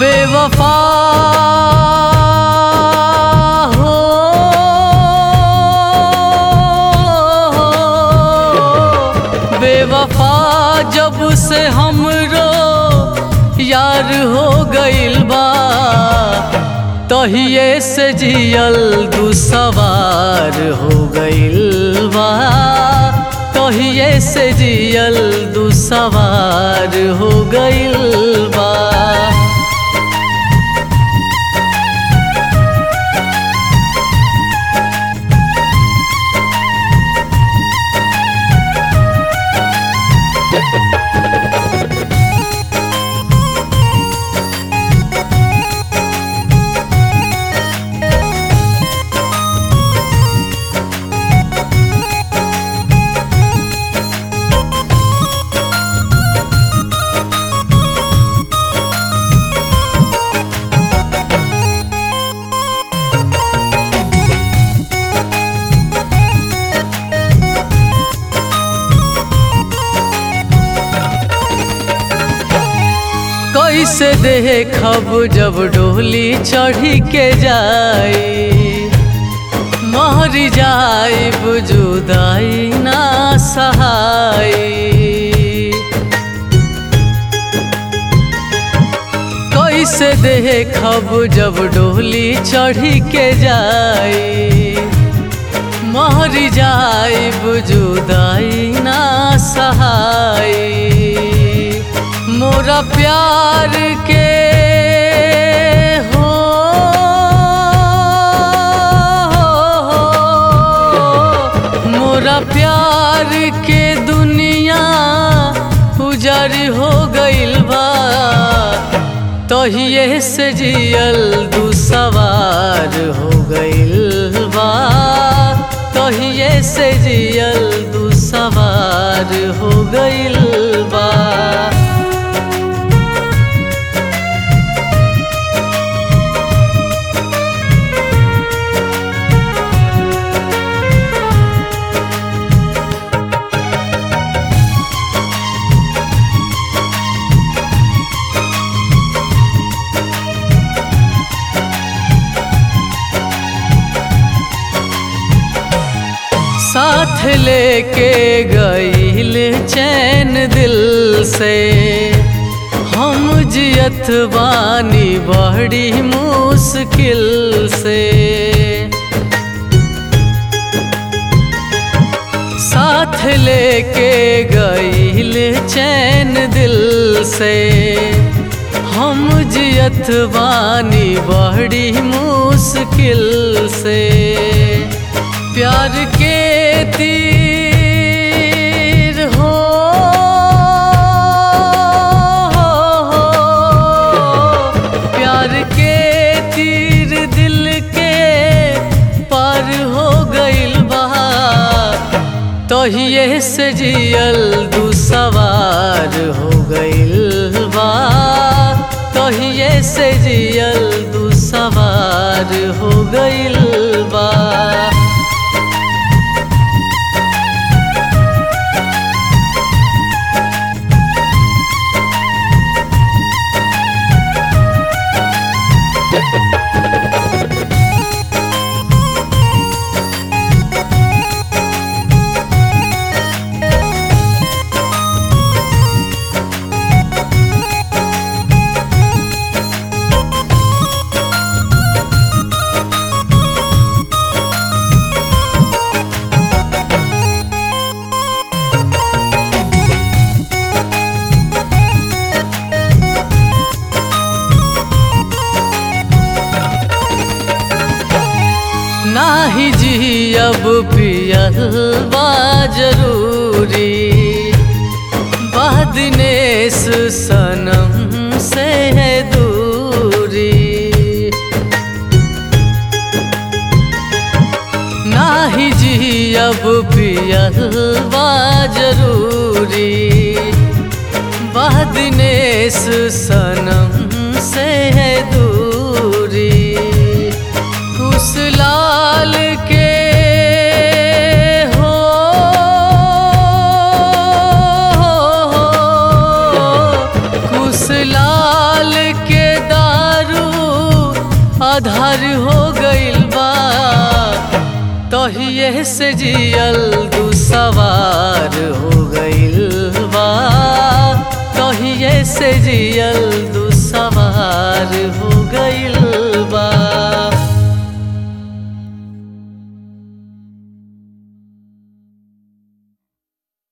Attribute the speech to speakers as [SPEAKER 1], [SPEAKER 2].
[SPEAKER 1] बेवफा हो बेवफा जब से हमरो यार हो गइल बा तहिए से जियल दुसवार हो गइल बा तहिए से जियल दुसवार हो गइल बा कैसे देखब जब डोली चढ़ी के जाई महरी जाइब जुदाई ना सहाई कैसे देखब जब डोली चढ़ी के जाई महरी जाइब जुदाई ना सहाई मोरा प्यार के हो मोरा प्यार के दुनिया उजर हो गइल बा तहिए से जियल दुसवार हो गइल बा तहिए से जियल दुसवार हो गइल बा साथ लेके गईल चैन दिल से हम जियत बानी बड़ी मुश्किल से साथ लेके गईल चैन दिल से हम जियत बानी बड़ी मुश्किल से प्यार के तीर हो प्यार के तीर दिल के पार हो गइल बा तहिए से जियल दुसवार हो गइल बा तहिए से जियल दुसवार हो गइल बा नाही जी अब पियल बा जरूरी बदनेस सनम से है दूरी नाही जी अब पियल बा जरूरी बदनेस सनम से है दूरी उस लाल के हो कुश लाल के दा घर हो गइल बा तहिए से जियल दुसवार हो गइल बा तहिए से जियल दुसवार हो